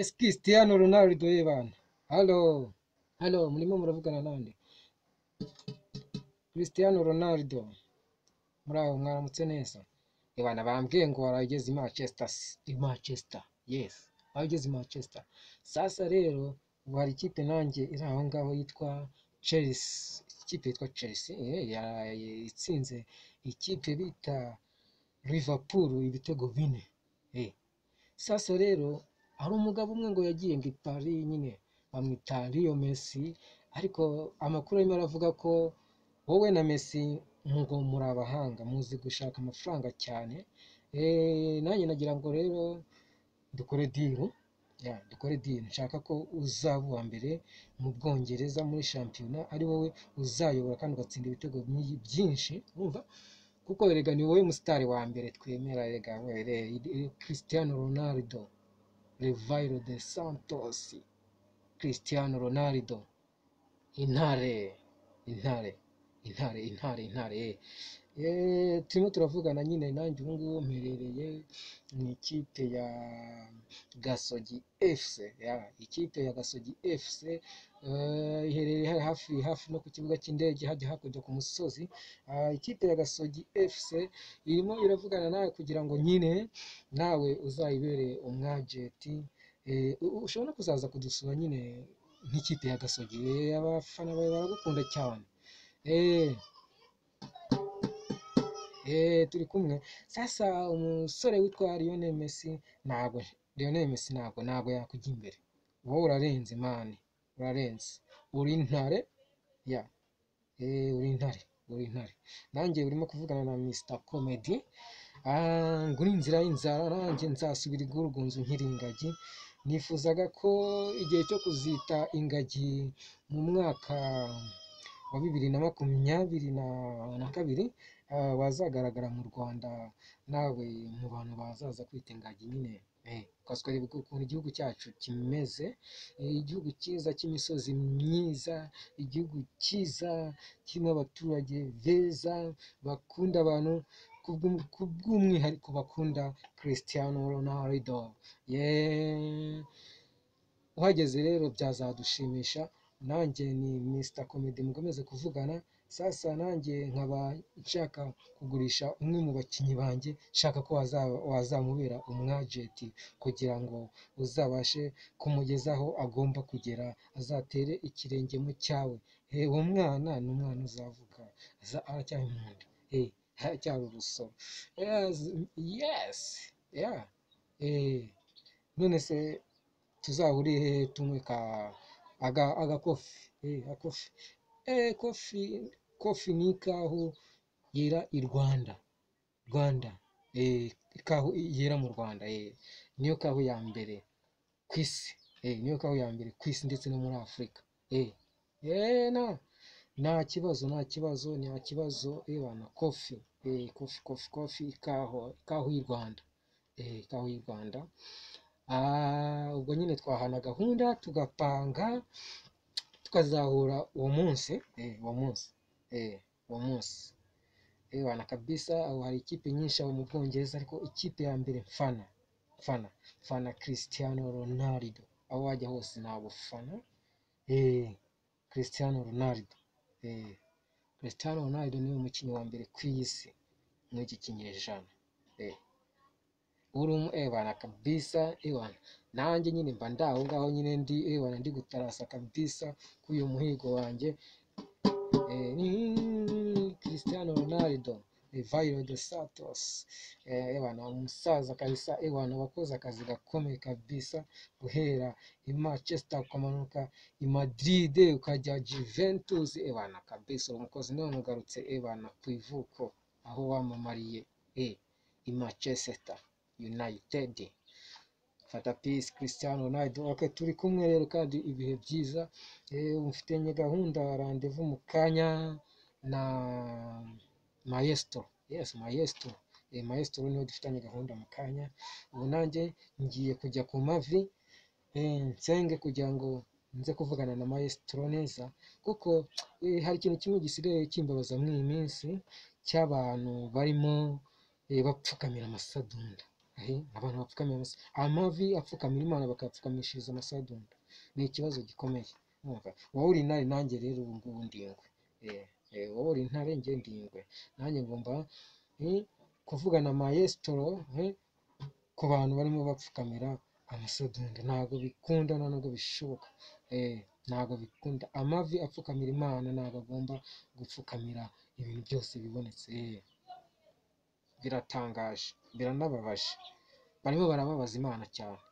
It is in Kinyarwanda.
Ese Cristiano Ronaldo ye bana! Halo! Halo! Murimo muravugana nande? Cristiano Ronaldo, muraho mwaramutse neza? Ye bana bambwiye ngo warageze i Manchester, s- i Manchester, yes, warageze i Manchester. Sasa rero ubu hari ikipe nanjye iri aho ngaho yitwa Chelsea, ikipe yitwa Chelsea eh, ya- itsinze ikipe bita Liverpool ibitego bine. Eh, sasa rero hari umugabo umwe ngo yagiye ngo i Paris nyine bamwita Leo Messi ariko amakuru arimo aravuga ko wowe na Messi ngo muri abahanga muzi gushaka amafaranga cyane eh, nanjye nagira ngo rero dukore diru ya dukore diru nshaka ko uzaba uwa mbere mu Bwongereza muri shampiyona ari wowe uzayobora kandi ugatsinda ibitego byi- byinshi urumva kuko erega ni wowe musitari wa mbere twemera erega we- re- Cristiano Ronaldo Rivairo de Santos Cristiano Ronaldo intare intare intare intare intare eh. Eh, turimo turavugana nyine nanjye ubu ngubu mperereye mu ikipe ya Gasogi FC ya ikipe ya Gasogi FC eh, iherereye ha- hafi hafi no ku kibuga cy'indege hajya hakurya ku musozi Ah, ikipe ya Gasogi FC irimo iravugana nawe kugira ngo nyine nawe uzayibere umwajenti Eh, u- u- ushobora no kuzaza kudusura nyine nk'ikipe ya Gasogi Eh, abafana bawe baragukunda cyane eh Eh, turi kumwe sasa umusore witwa Lionel Messi ntabwo Lionel Messi ntabwo ntabwo yakujya imbere wowe urarenze mani urarenze uri intare ya eh, uri intare uri intare nanjye urimo kuvugana na Mr Comedy Ah, nguri inzira y'inzara nanjye nzasubira igurugunzu nkiri ingagi nifuzaga ko igihe cyo kuzita ingagi mu mwaka wa bibiri na makumyabiri na, na kabiri ah, wazagaragara mu Rwanda nawe mu bantu bazaza kwita ingagi nyine eh, ukazwereka ukuntu igihugu cyacu kimeze eh, igihugu cyiza cy'imisozi myiza igihugu cyiza kirimo abaturage beza bakunda abantu kubw'um- kubw'umwihariko bakunda Cristiano Ronaldo yeah. uhageze rero byazadushimisha nanjye ni Mr Comedy mukomeze kuvugana sasa nanjye nkaba nshaka kugurisha umwe mu bakinnyi banjye nshaka ko waza- wazamubera umwajenti kugira ngo uzabashe kumugezaho agomba kugera azatere ikirenge mu cyawe Eh, uwo mwana ni umwana uzavuka aza- aracyari mu nda Eh, aracyari urusoro Yes, yes yeah. Eh, none se tuzahurire hehe tunywe ka aga agakofi eh akofi eh kofi kofi ni ikahu yera i Rwanda Rwanda eh ikahu yera mu Rwanda eh niyo kahu ya mbere ku isi eh niyo kahu ya mbere ku isi ndetse no muri Afurika eh eh na nta kibazo nta kibazo nta kibazo eh bana kofi eh kofi kofi kofi ikahu ikahu y'u Rwanda eh ikahu y'u Rwanda Ah, ubwo nyine twahana gahunda tugapanga tukazahura uwo munsi eh, uwo munsi eh, uwo munsi eh, wana kabisa aho hari ikipe nyinshi aho mu Bwongereza ariko ikipe ya mbere mfana mfana mfana Cristiano Ronaldo aho wajya hose nabufana eh, Cristiano Ronaldo eh, Cristiano Ronaldo niwe mukinnyi wa mbere ku isi muri iki kinyejana eh. uri umu ewana kabisa ewana nanjye nyine mba ndi aho ngaho nyine ndi ewana ndi gutarasa kabisa kuri uyu muhigo wanjye eh, ni Cristiano Ronaldo Rivairo de Santos eh, ewana umusaza kabisa ewana wakoze akazi gakomeye kabisa guhera i Manchester ukamanuka i Madrid ukajya Juventus ewana kabisa uri umukozi none ugarutse ewana ku ivuko aho wamamariye eh, i Manchester United fata peace Cristiano Ronaldo ok turi kumwe rero kandi ibihe byiza eh, mfitanye gahunda randevu mu kanya na maestro yes maestro eh, maestro niwe dufitanye gahunda mu kanya ubu nanjye ngiye kujya ku mavi eh, nsenge kugira ngo nze kuvugana na maestro neza kuko eh, hari ikintu kimwe gisigaye kimbabaza muri iyi minsi cy'abantu barimo eh, bapfukamira amasadunda ahe abantu bapfukamira amase amavi apfukamira imana bakayapfukamishiriza amasadunda ni ikibazo gikomeye wumva wowe uri intare nanjye rero ubu ngubu ndi ingwe Eh, eh, wowe uri intare njye ndi ingwe nanjye ngomba eh, kuvugana maestro eh, ku bantu barimo bapfukamira amasadunda ntabwo bikunda na nubwo bishoboka Eh, ntabwo bikunda amavi apfukamira imana ntabwo agomba gupfukamira ibintu byose bibonetse Eh, biratangaje biranababaje barimo barababaza imana cyane